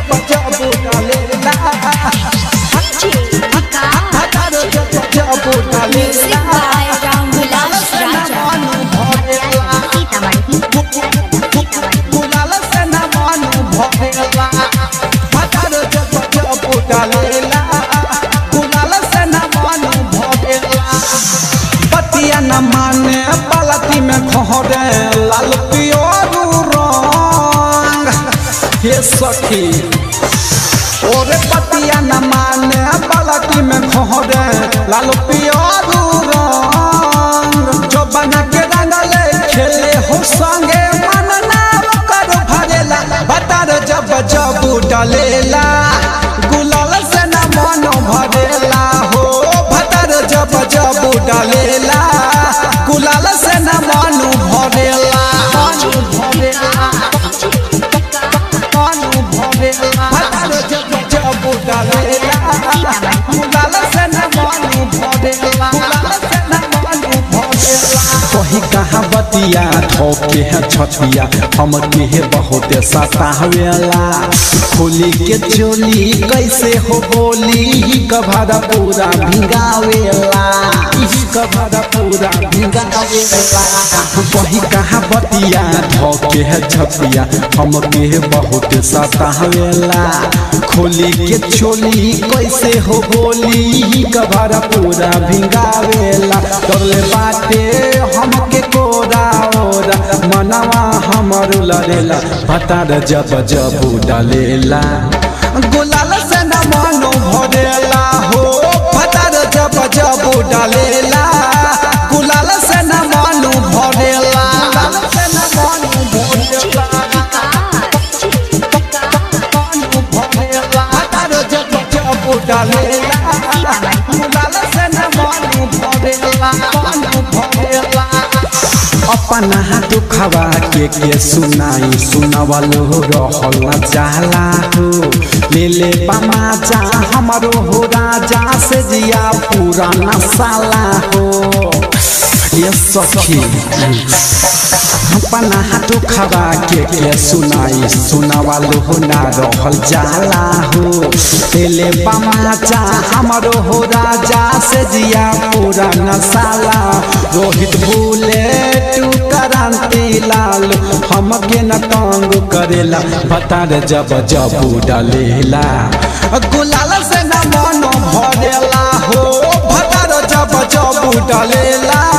जब जब डालेला भतार जब जब डालेला मन भरेला गुलाल से न मन भरेला भतार जब जब डालेला गुलाल से न मन भरेला पतिया न माने पलती में खहरे लाल पियोरू रंग हे सखी ओरे पतिया न माने पलती में खहरे लाल पियोरू रंग जो बना के रंगले खेले हो संगे मन नाम कर भरेला बतार जब जब डलेला गुलाल से न मन भरेला हो भतर जब जब डालेला गुलाल से न मन भरेला मन भरेला मन भरेला भतर जब जब डालेला गुलाल से न मन भरेला गुलाल से न मन भरेला कही कहाँ बतिया ठोके है छतिया हम के है बहुत सतावेला खोली के चोली कैसे हो बोली ही कभारा पूरा भिंगावेला ही कभारा पूरा भिंगावेला कही कहाँ बतिया ठोके है छतिया हम के है बहुत सतावेला खोली के चोली कैसे हो बोली ही कभारा पूरा भिंगावेला करले बाटे हमके कोरा ओरा मनवा हमर लड़ेला भतार जब जब डालेला गुलाल से न मन भरेला हो भतर जब जब डालेला गुलाल से न मन भरेला गुलाल से न मन भरेला मन भरेला भतर जब जब डालेला गुलाल से न मन भरेला मन भरेला अपना दुखवा के के सुनाई सुनवलो रहल न जाला हो ले ले पमाचा हमरो हो राजा से जिया पूरा नसाला हो ये सखी अपना हाथ खबा के के सुनाई सुनावालो हो ना रहल जाला हो तेले पमाचा हमरो हो राजा से जिया पूरा नसाला रोहित भूले तू क्रांति लाल हमके न तंग करेला बता रे जब जब डालेला गुलाल से न मन भरेला हो भतर जब जब डालेला